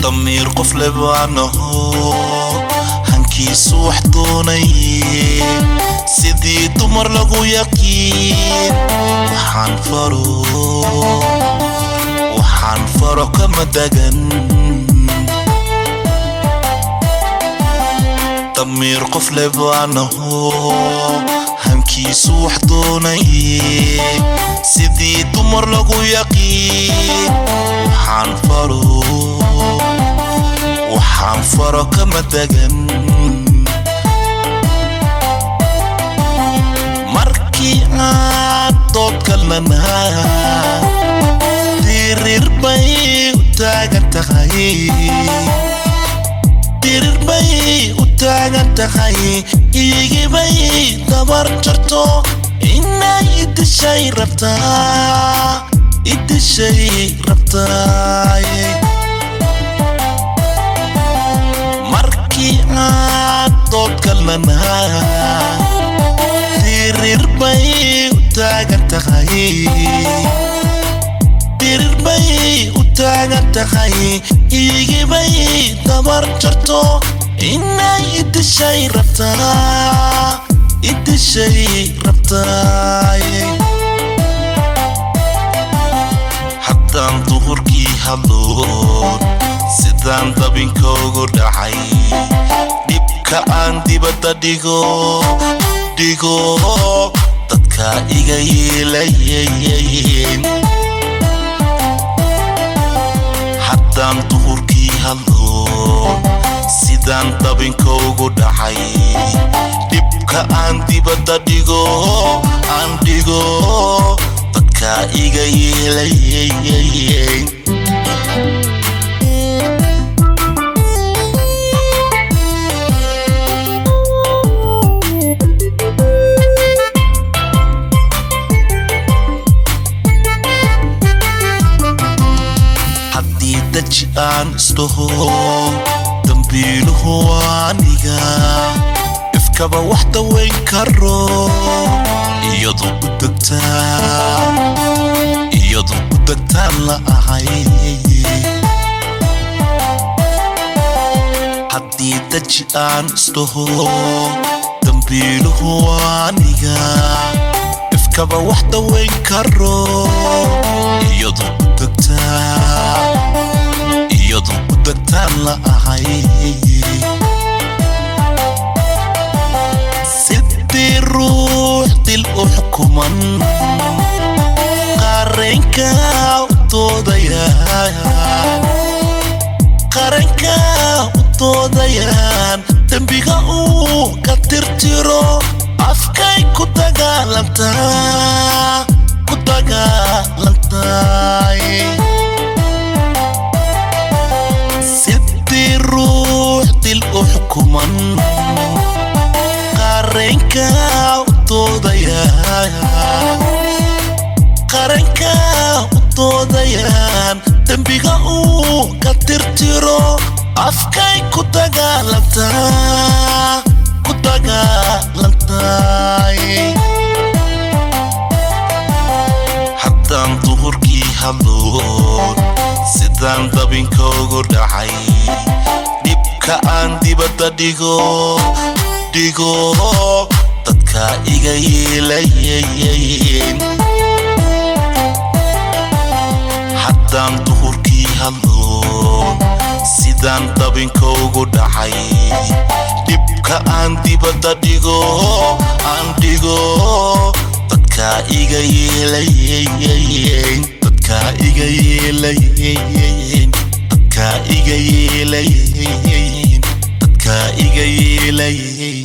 damiir qof lebaanaho hankiisu wax doonaye sidii dumar lagu yaqiin waxaan faro waxaan faro kama dagan damiir qof lebaanaho hankiisu wax doonaye sidii dumar lagu yaqiin waxaan faro waxaan faro kama dagan markii aad dood kalnanaa dirir bay u taagan tahay dirir bay u taagan tahay igibay dabar jarto inay idishay rabtaa idishay rabtaaye markii aad dood kalnanaa dirir bay u taagan tahay dirir bay u taagan tahay igibay dabar jarto inay idishay rabtaa idishay rabtaaye haddaan duhurkii hadloon sidaan dabinkoogu dhacay dhibka aan dibadda dhigo dhigo dadka iga yeelayen haddaan duhurkii hadloon sidaan dabinkoogu dhacay dhibka aan dibadda dhigo aan dhigo dadka iga yeelayen haddii daji aan isdhaho dambiiluhu aniga ifkaba wax dawayn karo iyadu u degtaa iyadu u degtaan la ahay haddii daji aan isdhaho dambiiluhu aniga ifkaba wax dawayn karo iyadu u degtaa iyadu u degtaan la ahay sidii ruux dil u xukuman qaranka u doodayaan qaranka u doodayaan dembiga uu ka tirtiro afkay ku dagaalantaa ku dagaalantaay sidii ruux dil u xukuman qaranka u doodayaan qaranka u doodayaan dembiga uu ka tirtiro afkay ku dagaalantaa ku dagaalantaay haddaan duhurkii hadloon sidaan dabinkoogu dhacay dhibka aan dibadda dhigo dhigo dadka iga yeelayen haddaan duhurkii hadloon sidaan dabinkoogu dhacay dhibka aan dibadda dhigo aan dhigo dadka iga yeelayen dadka iga yeelayen dadka iga yeelayen dadka iga yeelayen